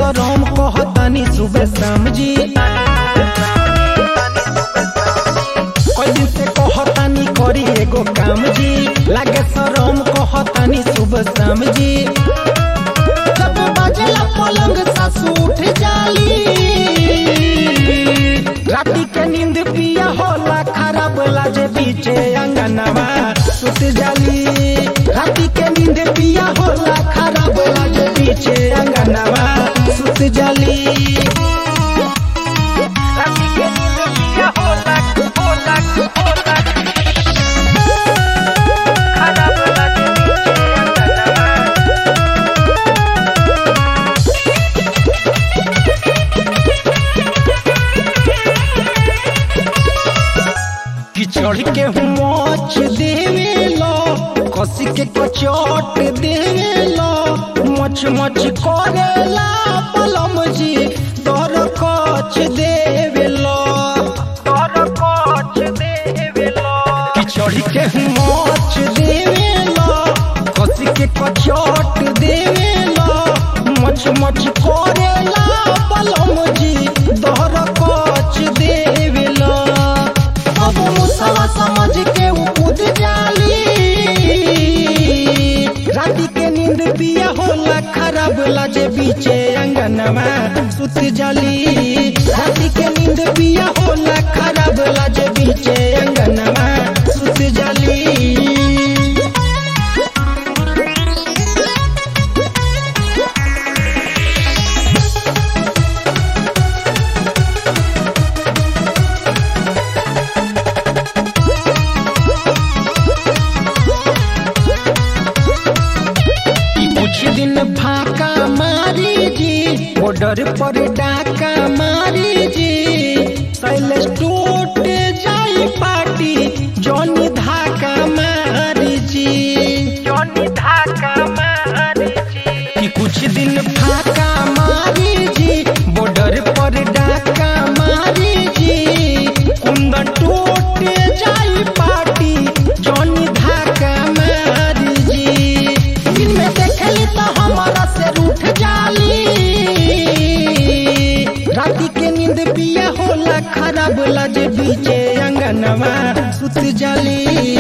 शरम कहतानी सुबह शाम जी कई दिन से कहतानी करी एगो काम जी लागे शरम कहतानी सुबह शाम जी जब बजला पलंग सासू उठ जाली राती के नींद पिया होला खराब लाजे बीचे अंगनवा सुत जाली राती के नींद पिया होला खराब लाजे बीचे अंगनवा सुत जाली राती के नींद पिया होला होला होला खराब लाजे बीचे अंगनवा कि चढ़ के मोच देवे लो कसी के कचोट देवे लो मच मच करेला पलम जी तोर कच देवे लो तोर कच देवे लो कि चढ़ के मोच देवे लो कसी के कचोट देवे लो मच मच करेला पलम जी तोर कच देवे लो अब मुसवा समझ के उ कूद जाली राती के नींद पिया होला खराब लाजे बीचे अंगनवा सुत जाली राती के नींद पिया होला खराब लाजे बीचे अंगनवा सुत जाली कुछ दिन फाका मारी जी बॉर्डर पर डाका मारी जी शैलेश टूट जाई पार्टी जॉनी धाका मारी जी जॉनी धाका मारी जी कि कुछ दिन फाका मारी जी बॉर्डर पर डाका मारी जी कुंदन टूट जाई पार्टी जॉनी धाका मारी जी दिन में देखली तो हमारा से रूठ जाली राती के नींद पिया होला खराब लाजे बीचे अंगनवा सुत जाली